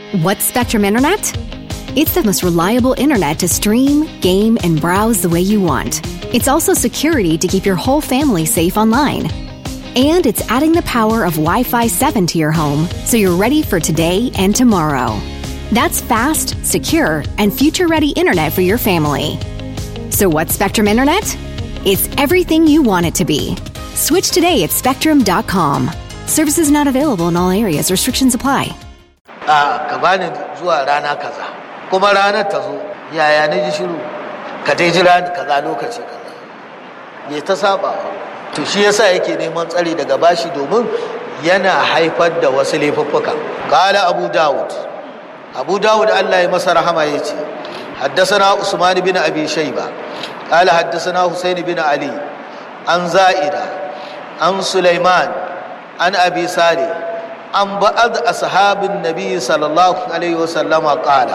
What's Spectrum Internet? It's the most reliable internet to stream, game, and browse the way you want. It's also security to keep your whole family safe online. And it's adding the power of Wi Fi 7 to your home so you're ready for today and tomorrow. That's fast, secure, and future ready internet for your family. So, what's Spectrum Internet? It's everything you want it to be. Switch today at spectrum.com. Services not available in all areas, restrictions apply. a ka bani zuwa rana kaza kuma ranar ta zo yaya na ji shiru ka dai jira ni kaza lokaci kaza ya ta saba to shi yasa yake neman tsari daga bashi domin yana haifar da wasu laifuffuka kala abu dawud abu dawud allah ya masa rahama ya ce حدثنا عثمان بن ابي شيبه قال حدثنا حسين بن علي عن زائده عن سليمان عن ابي صالح عن بعض اصحاب النبي صلى الله عليه وسلم قال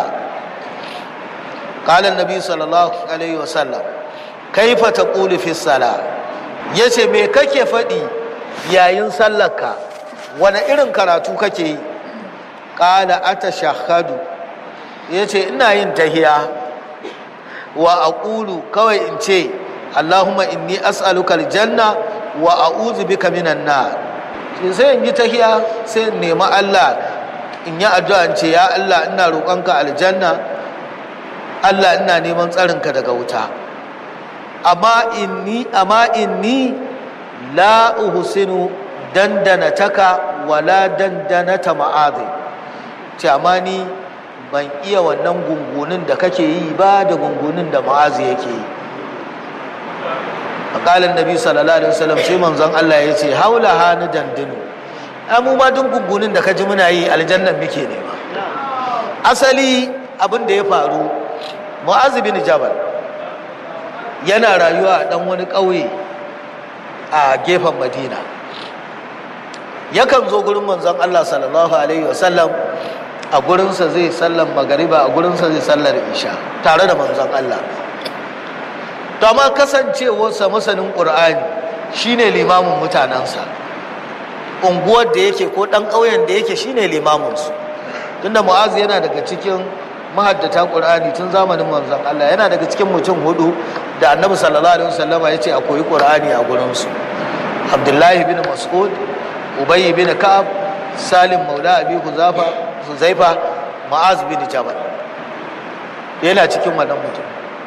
قال النبي صلى الله عليه وسلم كيف تقول في الصلاه yace me kake faɗi yayin sallarka wani irin karatu kake yi ƙala ata shahadu ya ce ina yin tahiya wa aqulu kawai in ce allahumma inni as'aluka aljanna wa a'udhu bika minan nar sai in yi tahiya sai in nemi Allah in yi addu'a in ce ya Allah ina roƙonka aljanna Allah ina neman tsarinka daga wuta amma inni amma inni la uhsinu dandana taka wala dandanata ma'azi ce amma ni ban iya wannan gungunin da kake yi ba da gungunin da ma'azi yake yi makalin nabi sallallahu alaihi wasallam sai manzon Allah ya ce haula hanu dandinu mu ma duk gungunin da kaji muna yi aljannan muke nema asali abin da ya faru mu'az bin jabal yana rayuwa a dan wani ƙauye a gefen madina yakan zo gurin manzon Allah sallallahu alaihi wasallam a gurinsa zai sallan magariba a gurinsa zai sallar isha tare da manzon Allah to amma kasancewarsa masanin ƙur'ani shine limamin mutanensa unguwar da yake ko ɗan ƙauyen da yake shine limaminsu tunda mu'azu yana daga cikin mahaddata ƙur'ani tun zamanin manzon Allah yana daga cikin mutum hudu da annabi sallallahu alaihi wasallama ya ce a koyi ƙur'ani a gurinsu abdullahi bin mas'ud ubayy bin ka'ab salim maula abi huzafa huzaifa ma'az bin jabal yana cikin wannan mutum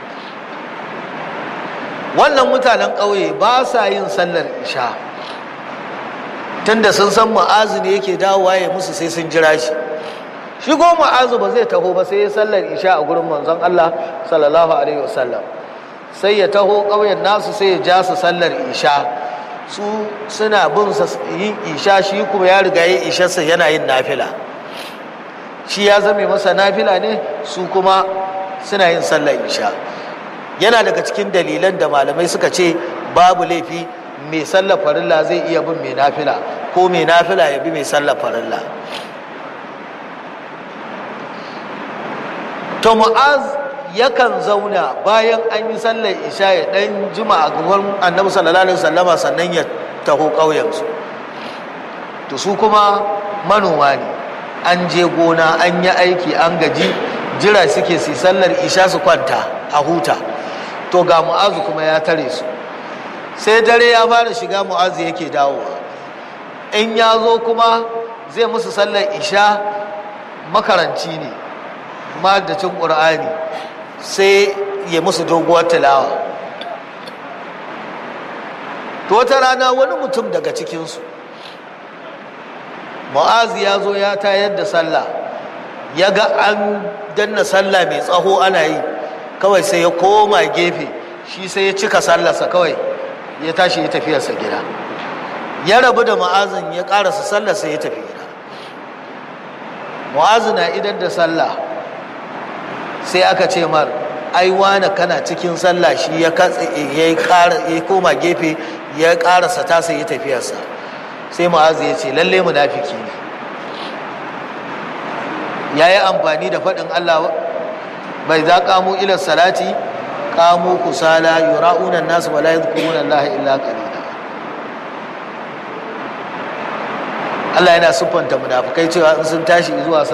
wannan mutanen ƙauye ba sa yin sallar isha tunda sun san ma'azu ne yake dawowa ya musu sai sun jira shi shi ko ma'azu ba zai taho ba sai ya sallar isha a gurin manzon Allah sallallahu alaihi wasallam sai ya taho ƙauyen nasu sai ya ja su sallar isha su suna bin sa yin isha shi kuma ya riga yin isharsa yana yin nafila shi ya zame masa nafila ne su kuma suna yin sallar isha yana daga cikin dalilan da malamai suka ce babu laifi mai sallar farilla zai iya bin mai nafila ko mai nafila ya bi mai sallar farilla to mu'az yakan zauna bayan an yi sallar isha ya dan jima a gaban annabi sallallahu alaihi wasallama sannan ya taho ƙauyensu to su kuma manoma ne an je gona an yi aiki an gaji jira suke su sallar isha su kwanta a huta to ga mu'azu kuma ya tare su sai dare ya fara shiga mu'azu yake dawowa in ya zo kuma zai musu sallar isha makaranci ne madacin ƙur'ani sai ya musu doguwar tilawa to wata rana wani mutum daga cikinsu mu'azu ya zo ya tayar da sallah ya ga an danna sallah mai tsaho ana yi kawai sai ya koma gefe shi sai ya cika sallarsa kawai ya tashi ya tafiyarsa gida ya rabu da ma'azin ya karasa sallarsa ya tafi gida mu'azu na idan da sallah sai aka ce mar ai wane kana cikin sallah shi ya ya koma gefe ya karasa tasa ya tafiyarsa sai mu'azu ya ce lalle munafiki ne ya yi amfani da faɗin Allah bai za kamo ilar salati kamo kusala yura'unan nasu wala yadhkuruna Allah illa qalila Allah yana siffanta munafikai cewa in sun tashi zuwa